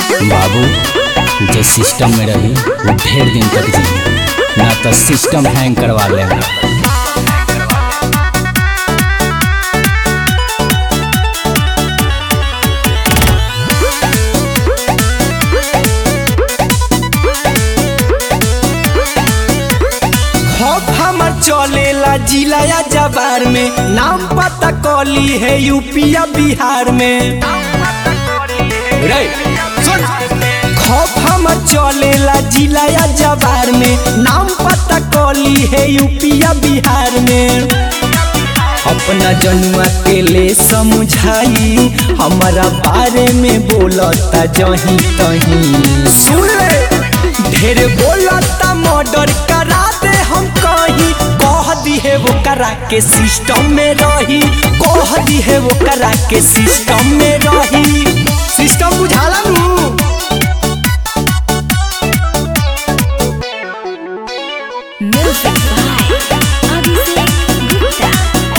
बाबू जे सिस्टम में रही वो ढेर दिन तक जी ना तो सिस्टम हैंग करवा लेगा हक हमर चलेला जिलाया जबार में नाम पता कली है यूपिया बिहार में रे, सुन। खौफ हमर चलेला जिलाया जबार में नाम पता कली है यूपिया बिहार में अपना जनुआ के ले समझाई हमारा बारे में बोलता जही तही सुन ले ढेर बोलता मर्डर करा दे हम कहीं कह दी है वो करा के सिस्टम में रही कह दी है वो करा के सिस्टम में रही सिस्टम बुझाला नू Music by Abhishek Gupta.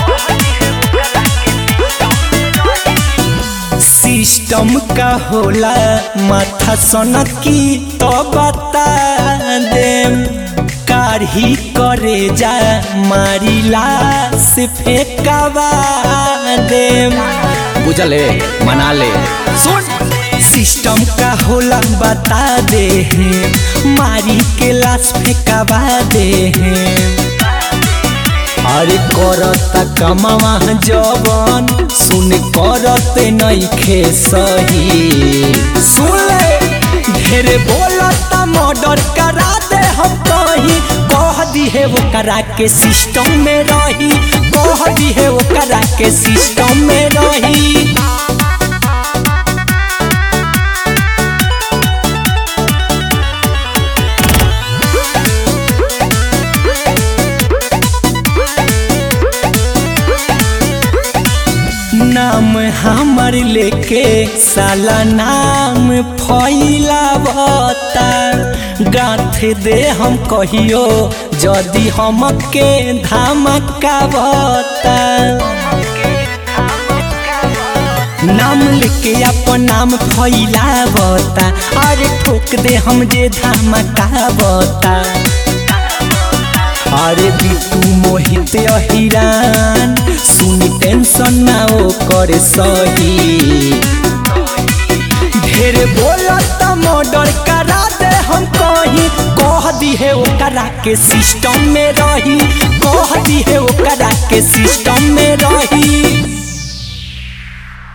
System का होला माथा सनकी तो बता दे कारही करे जा मारिला से फेंकावा दे बुझले मना ले सुन सिस्टम का होला बता दे मारी के लाश फेंकावा दे अरे करता कमावा जवन सुन करते नइखे सही सुन ले ढेर बोलता मर्डर करा दे हम कहीं कह दी है वो करा के सिस्टम में रही कह दी है वो करा के सिस्टम में रही नाम हमर लेके साला नाम फैलावता गाथ दे हम कहियो जदि हमके धमकावता नाम लेके अपन नाम फैलावता अरे ठोक दे हम जे धमकावता अरे बिटू मोहित अहिरान सुनी टेंशन ना ओ करे सही ढेर बोलत मर्डर करा दे हम कहीं कह दी है ओकरा के सिस्टम में रही कह दी है ओकरा के सिस्टम में रही